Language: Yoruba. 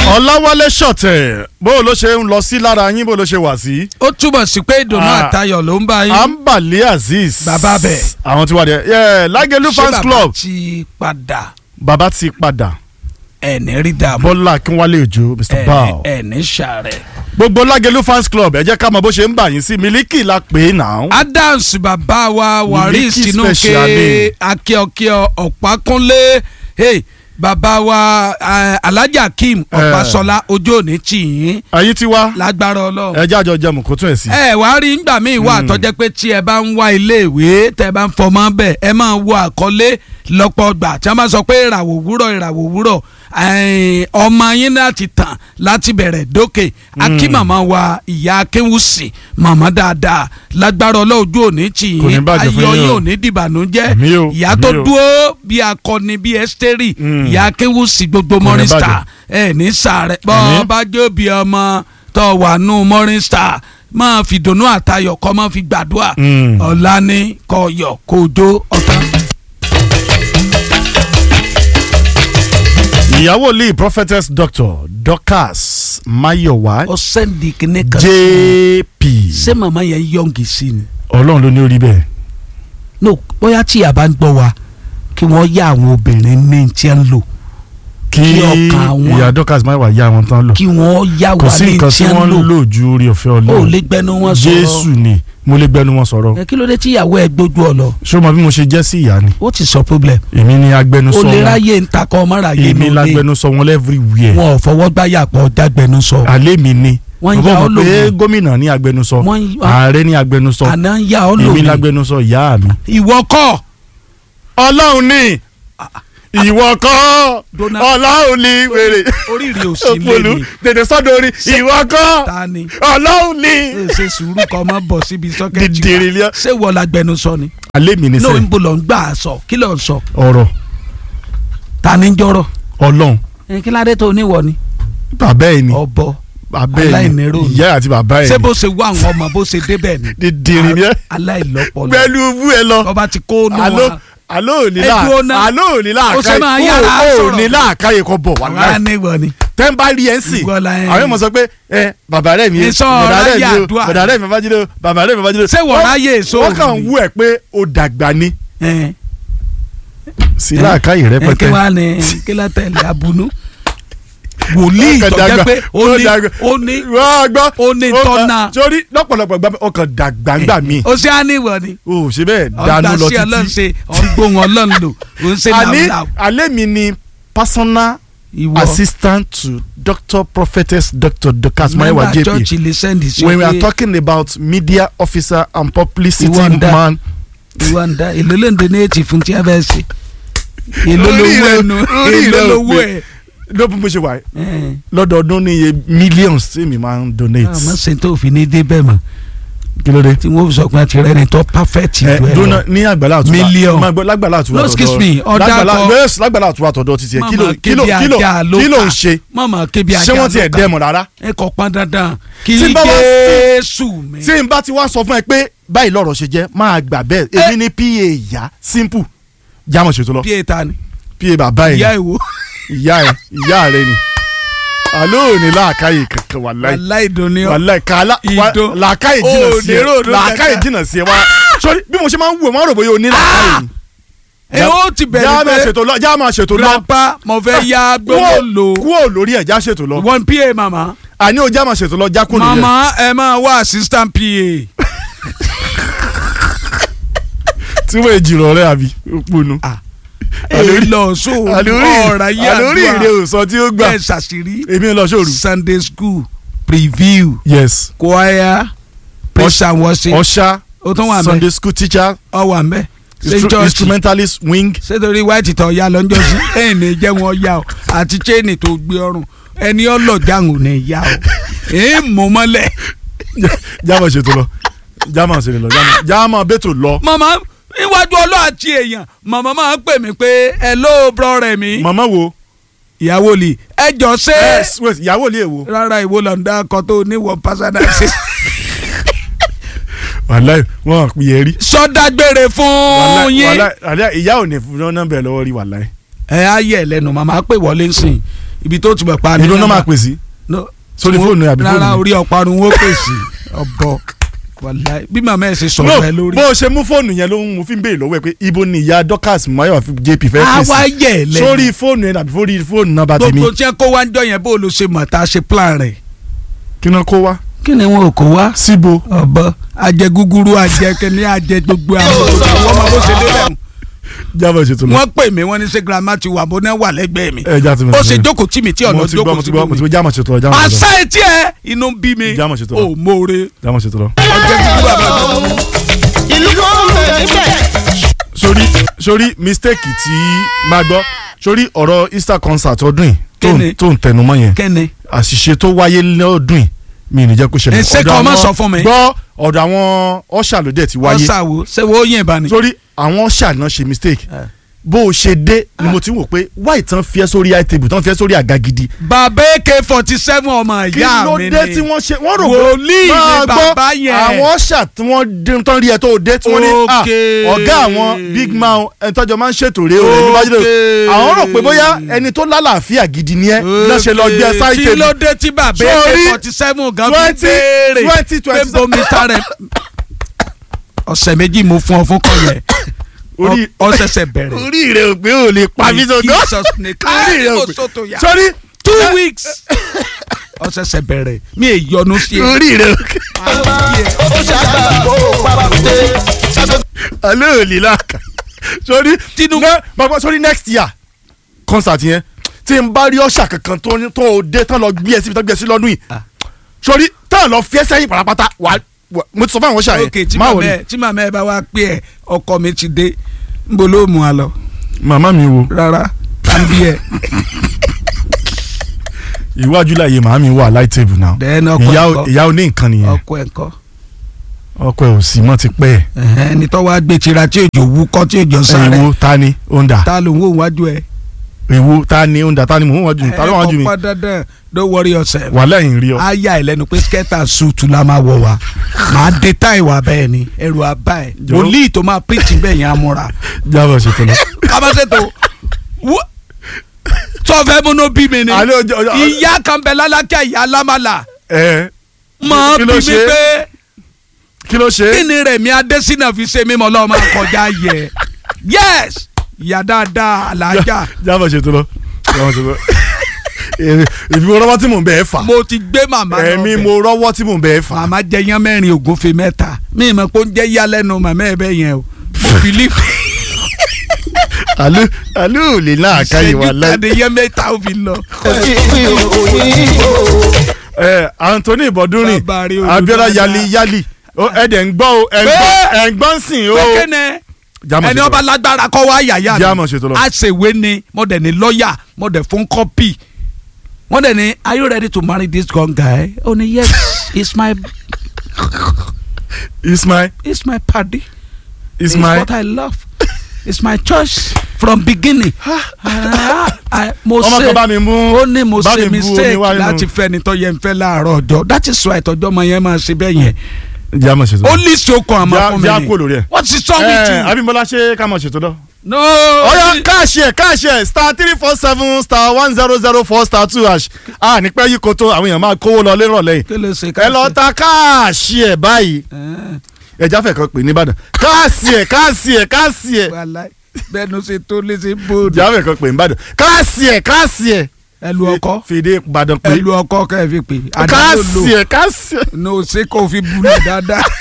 ọláwálé ṣọ̀tẹ̀ bó ló ṣe ń lọ sí lára yín bó ló ṣe wà sí. ó túbọ̀ sí pé ìdùnnú Ah. àtayọ̀ ló ń bá yín. ambali azeez. Bàbá bẹ̀. àwọn tí wà dé ẹ lágẹ̀lú Ṣé fans bàbá club ti padà bàbá ti padà ẹ̀ní rí dààmú bọ́lá akínwálé òjò mr bao ẹ̀ní ṣàrẹ̀. gbogbo lágẹ̀lú fans club ẹ jẹ́ ká mọ bó ṣe ń bà yín sí mílíkì la pè é náà. adams bàbá wa waris Miliki tinuke special ni. akíọkíọ ọ̀pákúnlé hey, bàbá wa eh, alhaji akeem ọ̀pásọlá ojú òní tì yín ayé ti wá lágbára ọlọ́run. ẹ jẹ́ àjọ jẹun kó tún ẹ̀ sí. ẹ wàá rí ngbà míì wà tọ́jẹ́ pé tí ẹ bá ń wá iléèwé tẹ bá ń fọmọ bẹ̀ ẹ máa wo àkọlé lọ́pọ̀ gbà tí wọ́n bá sọ pé ìràwọ̀ òwúrọ̀ ìràwọ̀ òwúrọ̀ ẹ̀ẹ́n, ọmọ yín láti tàn láti bẹ̀rẹ̀ dókè akí màmá wa ìyá akéwùsì màmá dáadáa lágbára ọlọ́ọ̀jú òní tì Kò ní yín bàjẹ́ fún ayọ̀ yín yín o. ò ní dìbànújẹ́ Àmín o, ìyá tó àmín o. dúró bí akọni bí ẹ́sítérì Mm. ìyá akéwùsì gbogbo ní morning bàjẹ́. star ẹ ní sàárẹ̀ bọ́ Àmín. bá jó bí ọmọ tó wà nù morning star máa fi dùnnú àtayọ̀ kọ́ máa fi gbàdúrà Mm. ọ̀la ní kọ̀yọ̀ kòjó ọ̀tán. ìyàwó lee prophetess doctor dorcas mayowa ó sẹ́ndì kìíní kan sí i. jp ṣé màmá yẹn yọ̀ǹgì sí ni. ọlọ́run ló ní orí bẹ́ẹ̀. no bóyá tí ìyá bá ń gbọ́ wa kí wọ́n yá àwọn obìnrin ní tí ń lò kí Kí ọkàn àwọn- ìyá dorcas mayowa yá wọn tán lò. kí wọ́n yá kò wa sí ní nǹkan tí tí ń wọ́n ń lò lò ju orí ọ̀fẹ́ ó ọlọ́run lè gbẹnu wọn sọ̀rọ̀ jésù ni mo lè gbẹnu wọn sọ̀rọ̀ ẹ kí ló dé tí ìyàwó ẹ gbójú ọ lọ ṣé o mọ bí mo ṣe jẹ́ sí ìyá ni ó ti sọ problem èmi ni agbẹnusọ ó lè wọn ráyè ń takọ ọmọ ráyè èmi nù lé lágbẹnusọ wọn everywhere wọn ò fọwọ́ gbáyà pọ̀ jágbẹnusọ alẹ́ mi ni wọ́n Bàbá yà mọ̀ ọ́ lò pé wọ́n gómìnà ní agbẹnusọ Wọ́n yà- ààrẹ ní agbẹnusọ àná ń yà ọ́ lò èmi ní lágbẹnusọ ìyá mi. ìwọ kọ́ ọlọ́run ni ìwọ kọ́ Donald- ọlọ́run ni wèrè oríire ò sí lé òpòlù ní tètè sọ́dọ̀ orí ìwọ kọ́ ta ni ọlọ́run ni. ẹ ṣe sùúrù kọ́ ọmọ bọ̀ síbi sọ́kẹ́tì dìdìrì wa ni ẹ. ṣé wọ́n la gbẹnusọ ni alẹ́ mi ni náà ń sẹ́ bò lọ ń gbà á sọ kí ló ń sọ ọ̀rọ̀ ta ni ń jọrọ ọlọ́run ẹ kí ládé tó níwọ ni bàbá ẹ̀ ni ọbọ bàbá ẹ̀ ni aláìníró ni. ìyá àti bàbá ẹ̀ ṣé ni bó ṣe wá àwọn ọmọ bó ṣe débẹ̀ ni dìdìrì ni ẹ. aláìlọ́pọlọ gbẹlú bú ẹ lọ. ọba ti kó nù alo wọn alo òní Ẹ là dúró ná. alo òní là Ó ṣe máa yára ó sọ̀rọ̀. òní là káyè kọ bọ̀ wà wàlá níwọ ni tẹ́ ń bá rí ẹ̀ ń sìn Ìgbọ́lá ẹ̀. àwọn èèmọ̀ sọ pé ẹ bàbá rẹ̀ mi Ìsọ bàbá rẹ̀ ráyè mi o àdúrà. bàbá rẹ̀ mi babájídé o bàbá rẹ̀ mi babájídé o. Ṣé wọ́n Wọ́n- ráyè èso wọ́n kàn òní? wú ẹ pé o dàgbà ni ẹ sí làákàyè ẹ kí rẹpẹtẹ. wàá ní kí ló tẹ̀lé abunú wòlíì Ọkàn tó dàgbà, jẹ́ pé ó ó ní dàgbà. ó ní wọ́n gbọ́ ó ní ó kàn- tọ́nà. sórí lọ́pọ̀lọpọ̀ gbà ó kàn dàgbà ń gbà mí ó ṣe á níwọ ni o ṣe bẹ́ẹ̀ ọ̀gbà dànù lọ sí ọlọ́run títí. ṣe ọ̀gbóhùn ọlọ́run lò ó ń ṣe àní làwùlàwù alẹ́ mi ni personal ìwọ assistant to doctor prophetess dr dorcas mẹ́mbà mayewa jp church lè sẹ́ndì sí when we are pé talking about media officer and publicity Ìwọ ń dá. man. ìwọ ń dá èlò ló ń donate fún tí a fẹ́ ṣe èlò Orí lówó rẹ- ẹnu orí èlò rẹ ò lówó pé. ẹ. ló bí mo ṣe wà yìí, ẹ lọ́dọọdún ní iye millions tí mi máa ń donate. àmọ́ ṣe tó fi ní débẹ̀ mọ́ kí ló dé. tí wọ́n fi sọ pé àti rẹ ni tó perfect ẹ ìlú ẹ dúnà lọ. ní àgbàlá àtúwà Million. máa gbọ́ lágbàlá àtúwà No, excuse me, ọ̀dà lágbàlá kọ- yes lágbàlá àtúwà tọ̀dọ̀ títí ẹ kí ló Mama kí ló kébi kí ló ajá ló kí ló kà. ń ṣe mọ̀mọ́ kébi ajá ṣé wọ́n ti ẹ̀ ló kà. dẹ́mọ̀ rárá. ẹ kò pọn dandan kí Tí n bá wá- Jésù mi. tí n bá ti wá sọ fún ẹ pé báyìí lọ́rọ̀ ṣe jẹ́ máa gbà bẹ́ẹ̀ èmi ní pa ìyá simple jámọ̀ ṣètò lọ bí èta ni pa bàbá ẹ̀ ìyá ìwò ìyá ẹ̀ ìyá rẹ̀ ni àlọ́ òní làákàyè kankan wà láì aláìdùnní ọ wàláì kàlá Ìdó- làákàyè jìnnà Ó, sí ẹ lérò ló làákàyè kẹta. jìnnà sí ẹ wá sọrí bí mo ṣe máa ń wù ẹ máa ń rò bóyá o ní làákàyè ni. ẹ ó ti já bẹ̀rẹ̀ máa pé ṣètò lọ já máa ṣètò lọ grandpa mo fẹ́ ya gbogbo lò kúò lórí ẹ̀ já ṣètò lọ one pa mama àní o já máa ṣètò lọ já kúò lórí ẹ̀. mama ẹ máa wá assistant pa tí wọ́n èjì rọ̀ rẹ́ àbí òponu. èyí lọ so ọ̀rọ̀ ayé àlórí ìrè àdúrà òsàn tí ó gbà ẹ ṣàṣírí èmi ń lọ sóòrù. sunday school preview yes choir praise and worship ọ̀ṣà ó tún wà mẹ́ sunday school teacher ọ wà mẹ́ ṣé instru church instrumentalist wing ṣé white tó ya lọ́njọ́ sí ẹ̀yìn ní jẹ́ wọn ya o àti chain tó gbé ọrùn ẹni ọlọ́jàngò ní ya o èyí mú mọ́lẹ̀. jámọ̀ ṣètò lọ jámọ̀ ṣètò lọ jámọ̀- jámọ̀ bẹ́tò lọ. màmá iwájú ọlọ́ àti èèyàn màmá máa ń pè mí pé hello brọ́rẹ̀ mi màmá wo ìyàwó lì ẹ jọ ṣé yes wait ìyàwó ilé èwo. rárá ìwọ lọ́ndà akọ tó níwọ̀ pásádà sí. wàláì wọn pè é rí. sọdágbére fún wàláì yín wàláì wàláì ìyá ò ní fún nọ́mbà ẹ̀ lọ́wọ́ rí wàláì. ẹ á yẹ lẹ́nu màmá pè wọlé ń sìn ibi tó ti bẹ̀ pa ìlú náà máa pè sí No, sórí tí wọ́n- fóònù àbí rárá fóònù mi? orí ọ̀parun wo pèsè ọ̀bọ wàláì bí màmá ẹ̀ ṣe no sọ̀rọ̀ ẹ lórí. bó o ṣe mú fóònù yẹn ló ń mo fi ń béèrè lọ́wọ́ ẹ pé ibo ni ìyá Dorcas Mayowa JP fẹ́ pè àwa sí yẹ̀ lẹ́nu sórí fóònù yẹn àbí sórí fóònù náà bá ti mi gbogbo tí ẹ kó wá ń jọ yẹn bó ló ṣe mọ̀ tá a ṣe plan rẹ̀. kí náà kó wá kí ni wọn ò kó wá. síbo ọ̀bọ ajẹ gúgúrú ajẹ kẹni ajẹ gbogbo àwọn ọmọ ọmọ bó ṣe débẹ̀ jábọ̀ ṣètò lọ. wọ́n pè mí wọ́n ní ṣé girama ti wà bó náà wà lẹ́gbẹ̀ẹ́ mi ẹ já ti mi. ó ṣe jókòó tí mi tí ọ̀nà mo ti gbọ́ jókòó mo ti sí gbọ́ mo ti mi. gbọ́ jámọ̀ ṣètò lọ jámọ̀ ṣètò lọ àṣà etí ẹ inú ń bí mi Jámọ̀ ṣètò lọ. ò mórè jámọ̀ ṣètò lọ. ọjọ́ gúgúrú àbẹ̀rẹ̀ ìlú kan bẹ̀ níbẹ̀. sórí sórí mistake tí máa gbọ́ sórí ọ̀rọ̀ Easter concert ọdún yìí tó ń- Kíni? tó ń tẹnumọ́ yẹn kẹ́ni àṣìṣe tó wáyé lọ́dún yìí mi ì ní jẹ́ kó ṣẹlẹ̀. Ẹ ṣé Ọ̀dọ̀ kó o má àwọn- sọ fún mi. gbọ́ ọ̀dọ̀ àwọn ọ̀ṣà ló dẹ̀ ti wáyé ọ̀sà wo ṣé wo yẹn bá ni. sórí àwọn ọ̀ṣà náà ṣe mistake Eh. bó o ṣe dé ni mo ti ń wò pé wáì tán fi ẹ́ sórí high table tán fi ẹ́ sórí àga gidi bàbá ak forty seven ọmọ kí ìyá ló mi dé ni tí wọ́n ṣe wọ́n rò Wòlíì ni máa gbọ́, bàbá yẹn. àwọn ọ̀ṣà tí wọ́n dé tán rí ẹ tó dé tí wọ́n ní "Ah, Okay. ọ̀gá àwọn big man ẹni tọ́jọ́ máa ń ṣètò rèé o ẹni bá jẹ́ Okay. àwọn rò pé bóyá ẹni tó lálàáfíà gidi ni ẹ náà ṣe lọ gbé ẹ sáì kí tèmi ló dé tí bàbá Sórí ak forty seven gan fi 20, béèrè 20, pé bomi sáré ọ̀sẹ̀ méjì mo fún ọ fún kọ yẹn Orí- ọ ṣẹ̀ṣẹ̀ bẹ̀rẹ̀ orí rẹ ò pé ò lè pa mí sọgbọn Jesus nìkan orí rẹ ò kò pé sóto yá sórí two weeks ọ ṣẹ̀ṣẹ̀ bẹ̀rẹ̀ mi è yọnu sí ẹ. orí rẹ ò pé ó ṣàgbà kó pàrọ̀tẹ́ ṣàgbà. alẹ́ ò lè láàkà sórí Tinubu- ne- bàbá sórí next year concert yẹn tí n bá rí ọ̀ṣà kankan tó ní- tó o dé tán lọ gbé ẹ síbi tán gbé ẹ sí lọ́dún yìí Ah. sórí tán lọ fi ẹ sẹ́yìn pàràpàtà wà wà- mo ti sọ fún àwọn ọ̀ṣà ok tí yẹn má màmá wọlé ẹ tí màmá ẹ bá wá pé ẹ ọkọ mi ti dé n bolo ló mú a lọ màmá mi wo rárá tàbí ẹ iwájú láàyè màmá mi wà light table now Then ọkọ ìyá ẹ̀kọ́. ìyá oní nǹkan nìyẹn ọkọ ẹ kọ ọkọ ẹ ò sí mọ́ ti pẹ́ ẹ̀ ẹni tó wá gbé tira tí òjò wú kọ́ tí òjò sáré èwo ta ni ó ń dà ta ló ń wò wájú ẹ. èwo ta ni ó ń dà ta ni mò ń wájú mi ta ló wájú mi ẹ kọ́ dandan don't worry yourself. wà lẹ́yìn rí ọ. a yà ẹ lẹ́nu pé skirt and suit la máa wọ̀ wá màá dé táì wà bẹ́ẹ̀ ni ẹrù àbá ẹ̀ Jọ̀ọ́. wòlíì tó máa preach bẹ́ẹ̀ yẹn amúra jábọ̀ ṣètò lọ. kábàṣètò sọfẹ́ múnú bí mi ni Àlẹ́ ọjọ́- ọjọ́- ìyá kan bẹ lálákẹ́ ìyá lámàlà ẹ máa Kí bí ló mi ṣe? pé kí ló ṣe. kí ni Rẹ̀mí Adésínà fi ṣe mímọ́ lọ́wọ́ máa kọjá yẹ yes ìyá dáadáa alájà jábọ̀ ṣètò lọ. jábọ̀ ṣètò lọ. èmi èmi mo rọ́wọ́ tí mò ń bẹ̀ ẹ́ fà. mo ti gbé màmá lọ èmi bẹ̀. mo rọ́wọ́ tí mò ń bẹ̀ ẹ́ fà. màmá jẹ yán mẹ́rin ògúnfe mẹ́ta mi ì mọ̀ pé ó ń jẹ́ yálẹ́nu màmá ẹ̀ bẹ́ẹ̀ yẹn o mo bìlí àlú àlú ò lè láàkáyè wà ìṣẹ́jú láì. tàdé yẹn mẹ́ta ó fi lọ. òjì ìpín òyìnbó. ẹ Anthony Bọ̀dúnrìn Bàbá rí olú Abíọ́lá dáadáa. yali yali Ó, ẹ dẹ̀ ń gbọ́ o ẹ̀ ń Pé- gbọ́ ẹ̀ ń gbọ́ ń sìn o. pékéne Jámọ̀ ẹni ṣètò ọba lọ. lágbára kọ́ wá yàyà Jámọ̀ ṣètò lọ. a ṣèwé ni mo dẹ̀ ní lọ́ọ̀yà mo dẹ̀ fún kọ́pì wọ́n dẹ̀ ní are you ready to marry this young guy? ó ní yes it's my Ismail it's my paddy it's Ismail what I love it's my choice from beginning. Ah, ah, mo ọmọ ṣe kan bá mi mú ó ní mo bá ṣe mi bu omi mistake wá nínú- láti fẹ́ ni tó yẹ ń fẹ́ láàárọ̀ ọjọ́ that is why ìtọ́jú ọmọ yẹn máa ṣe bẹ́ẹ̀ yẹn jámọ̀ ṣètò ó lọ. lè ṣe okun àmọ́ Já- fún mi já ni kúrò lórí ẹ̀. what is wrong with ẹ you. Abímbọ́lá ṣe ká mọ̀ ṣètò lọ. no ọyọ káàṣì ẹ káàṣì ẹ star three four seven star one zero zero four star two hash a nípẹ́ yìí kò tó àwọn èèyàn máa kówó lọ lérò lẹ́yìn kí ló ṣe ẹ lọ ta káàṣì ẹ báyìí ẹ jáfẹ́ kan pè ní Ìbàdàn káàṣì ẹ káàṣì ẹ káàṣì ẹ bẹ́ẹ̀ ló ṣe tó lè ṣe bóòdù jáfẹ́ kan pè ní Ìbàdàn káàṣì ẹ káàṣì ẹ ẹlú ọkọ fìdí Ìbàdàn pé ẹlú ọkọ kẹ́ ẹ fi pè káàṣì ẹ káàṣì ẹ no ṣe kò fi bulẹ̀ dáadáa